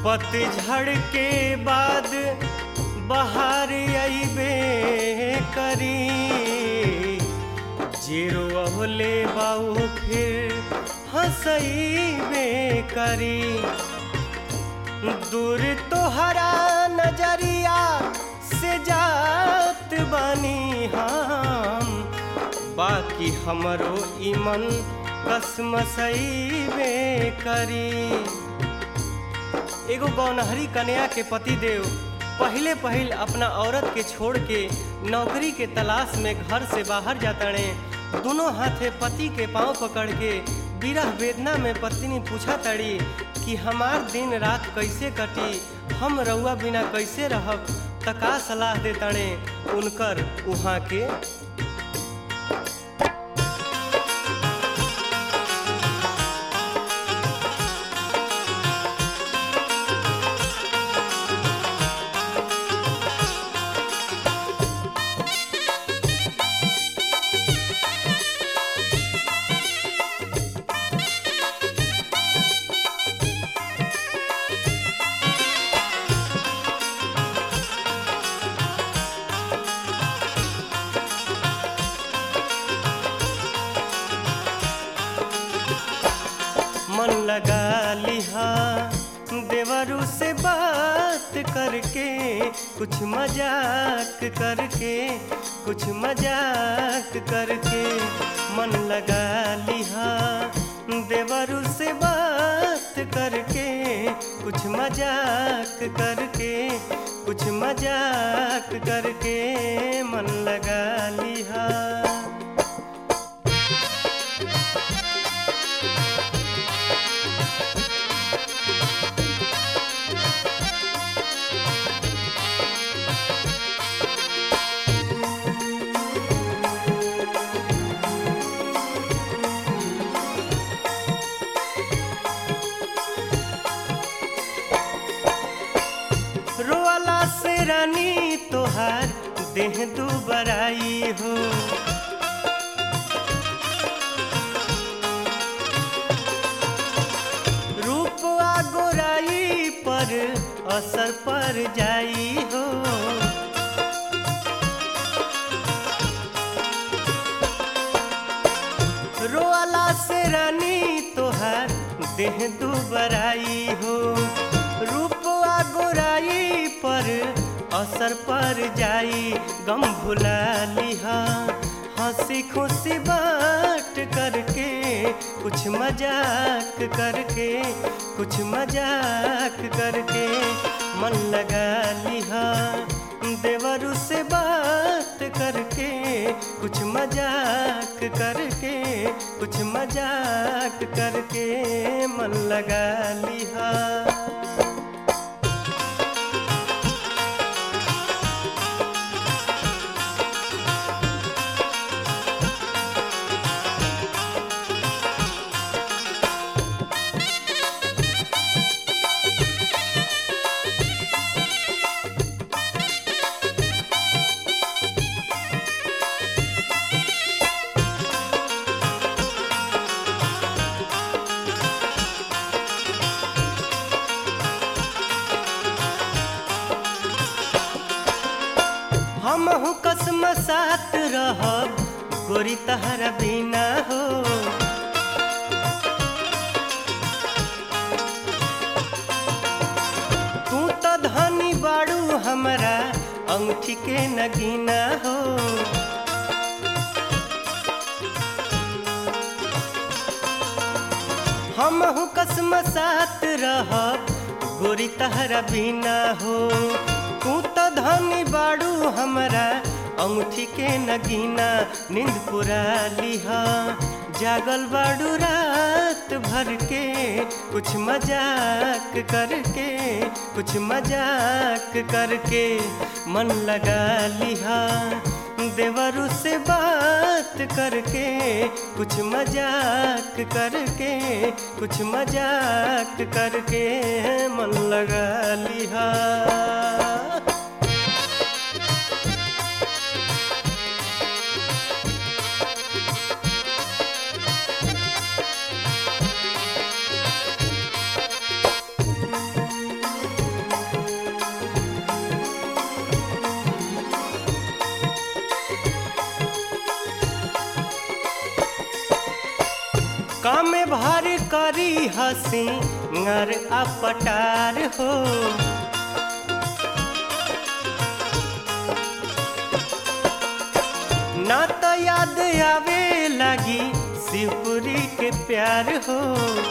पतझड़ के बाद बहार अइबे करी जीरो अहले बाऊ फिर हंसइबे करी दूर तोहरा नजरिया से जात बानी हम बाकी हमरो ईमन कसमसइबे करी एगो गौनहरी कन्या के पति देव पहले पहिल अपना औरत के छोड़ के नौकरी के तलाश में घर से बाहर जाताड़े दोनों हाथे पति के पांव पकड़ के विरह वेदना में पत्नी पूछा तड़ी कि हमार दिन रात कैसे कटी हम रउआ बिना कैसे रहब त का सलाह देताड़े उनकर उहाँ के मन लगा लिहा देवरू से बात करके कुछ मजाक करके कुछ मजाक करके मन लगा लिहा देवरू से बात करके कुछ मजाक करके कुछ मजाक करके मन लगा लिहा रोवाला से रानी तोहार देह दुबराई हो रूप आ गोराई पर असर पर जाई हो रोवाला से रानी तोहार देह दुबराई हो रूप आ गोराई पर असर पर जाई गम भुला लिहा हंसी खुशी बात करके कुछ मजाक करके कुछ मजाक करके मन लगा लिहा देवरू से बात करके कुछ मजाक करके कुछ मजाक करके मन लगा लिहा हमहू कसम साथ रहब गोरी तहरा बिना हो तू तो धनी बाड़ू हमरा अंगूठी के नगीना हो हमहू कसम साथ रहब गोरी तहरा बिना हो तू तो धनी बाड़ू हमरा अंगूठी के नगीना नींद पुरा लिहा जागल बाड़ू रात भर के कुछ मजाक करके कुछ मजाक करके मन लगा लिहा देवरू से बात करके कुछ मजाक करके कुछ मजाक करके मन लगा लिहा काम भारी करी हसी नर अपटार हो ना तो याद आवे लगी शिवपुरी के प्यार हो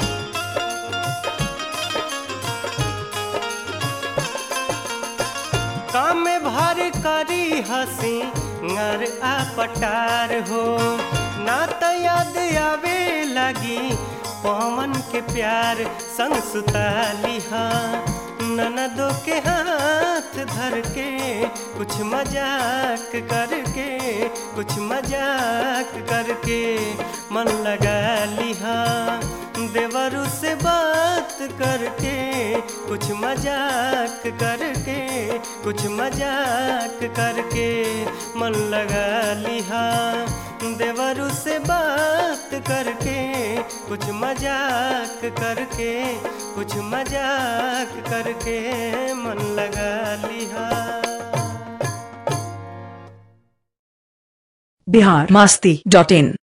काम भर करी हसी नर अपटार हो ना तो याद आवे लगी पवन के प्यार संग सुताली हाँ ननदों के हाथ धर के कुछ मजाक करके कुछ मजाक करके मन लगा लिहा देवरू से बात करके कुछ मजाक करके कुछ मजाक करके मन लगा लिहा देवरू से बात करके कुछ मजाक करके कुछ मजाक करके मन लगा लिहा बिहार मास्ती डॉट इन